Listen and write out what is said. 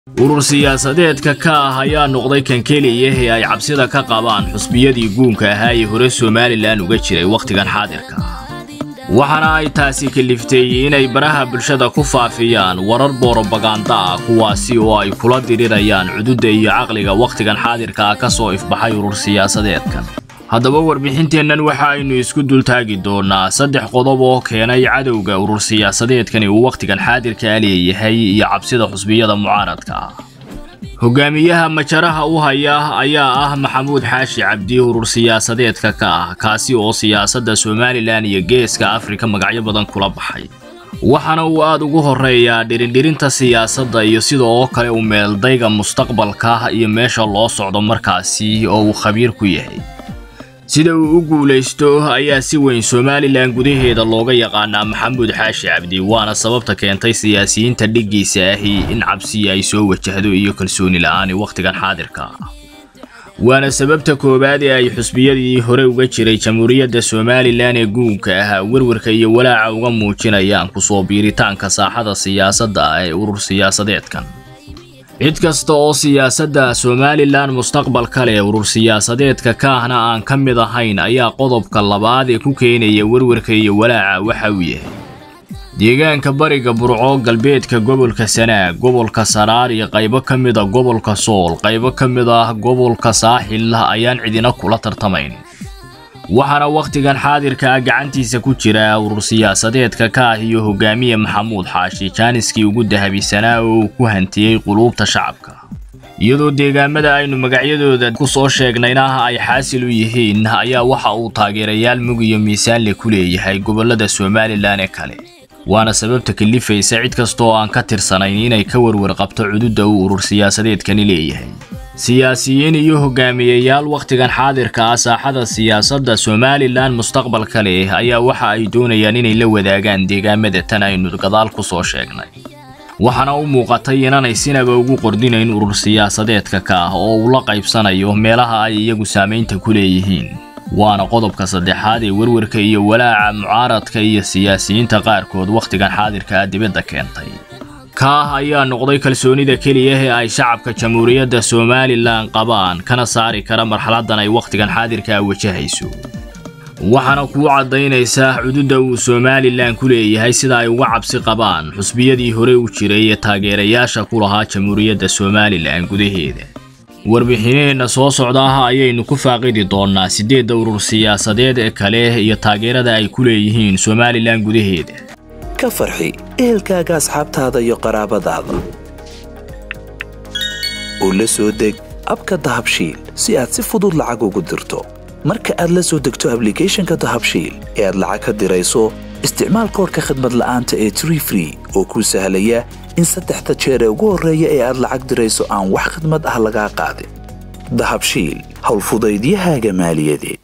urur siyaasadeedka ka ah ayaa noqday kan keliya ee ay cabsida ka qabaan xusbiyadii guunka ahaa ee hore somalilan uga jiray wakhtigan xaadirka ah waxaana ay taasi kaliftay inay baraha bulshada ku faafiyaan warar boorobaganda ah kuwaasi oo ay kula dirirayaan cududda iyo caqliga wakhtigan xaadirka ah ka soo ifbaxay urur siyaasadeedkan haddaba warbixinteennan waxa aynu isku dultaagi doonaa saddex qodob oo keenay cadowga urur siyaasadeedkani uu wakhtigan xaadirkaa leeyahay iyo cabsida xusbiyada mucaaradka ah hogaamiyaha majaraha u haya ayaa ah maxamuud xaashi cabdi urur siyaasadeedka ka ah kaasi oo siyaasadda somalilan iyo geeska afrika magacyo badan kula baxay waxaana uu aad ugu horeeyaa dhirindhirinta siyaasadda iyo sida oo kale u meeldayga mustaqbalka iyo meesha loo socdo markaasi oo uu khabiir ku yahay sida uu u guulaysto ayaa si weyn somalilan gudaheeda looga yaqaanaa maxamuud xaashi cabdi waana sababta keentay siyaasiyiinta dhiggiisa ahi in cabsi ay soo wajahdo iyo kalsooni la'aani wakhtigan xaadirka ah waana sababta koowaad ee ay xusbiyadii hore uga jiray jamhuuriyadda somalilan ee guunka ah werwarka iyo walaaca uga muujinayaan kusoo biiritaanka saaxada siyaasadda ah ee urur siyaasadeedkan cid kasta oo siyaasadda somalilan mustaqbalka leh urur siyaasadeedka ka ahna aan ka mid ahayn ayaa qodobka labaad ee ku keenaya werwarka iyo walaaca waxa uu yahay deegaanka bariga burco galbeedka gobolka sanaag gobolka saraar iyo qaybo ka mid a gobolka sool qaybo ka mid ah gobolka saaxil ayaan cidina kula tartamayn waxaana wakhtigan xaadirka ah gacantiisa ku jira urur siyaasadeedka ka ah iyo hogaamiye maxamuud xaashi jaaniskii ugu dahabisanaa oo uu ku hantiyey quluubta shacabka iyadoo deegaamada aynu magacyadooda ku soo sheegnayna ay xaasil u yihiin ayaa waxa uu taageerayaal mug iyo miisaanle ku leeyahay gobollada somalilan ee kale waana sababta kalifaysa cid kasta oo aan ka tirsanayn inay ka warwar qabto cududda uu urur siyaasadeedkani leeyahay siyaasiyiin iyo hogaamiyeyaal wakhtigan xaadirka ah saaxada siyaasadda somalilan mustaqbalka leh ayaa waxa ay doonayaan inay la wadaagaan deegaamada tan aynu gadaal ku soo sheegnay waxaana u muuqatay inaanay sinaba ugu qordinayn urur siyaasadeedka ka ah oo uu la qaybsanayo meelaha ay iyagu saamaynta ku leeyihiin waana qodobka saddexaad ee werwarka iyo walaaca mucaaradka iyo siyaasiyiinta qaarkood wakhtigan xaadirka ah dibadda keentay kaah ayaa noqday kalsoonida keliya ee ay shacabka jamhuuriyadda somalilan qabaan kana saari kara marxaladdan ay wakhtigan xaadirkaa wajahayso waxaana kuu caddaynaysaa cududda uu somalilan ku leeyahay sida ay uga cabsi qabaan xusbiyadii hore u jiray ee taageerayaasha ku lahaa jamhuuriyadda somalilan gudaheeda warbixinaheenna soo socda ah ayaynu ku faaqidi doonnaa siddeedda urur siyaasadeed ee kale iyo taageerada ay ku leeyihiin somalilan gudaheeda ka farxi ehelkaaga asxaabtaada iyo qaraabadaada oo la soo deg abka dahabshiil si aad si fudud lacag ugu dirto marka aad la soo degto ablicathonka dahabshiil ee aad lacag ka dirayso isticmaal koorka khadmad la'aanta ee tree free oo kuu sahlaya in saddexda jeer ee ugu horreeya ee aad lacag dirayso aan wax khadmad ah lagaa qaadin dahabshiil howlfudaydiyahaaga maaliyadeed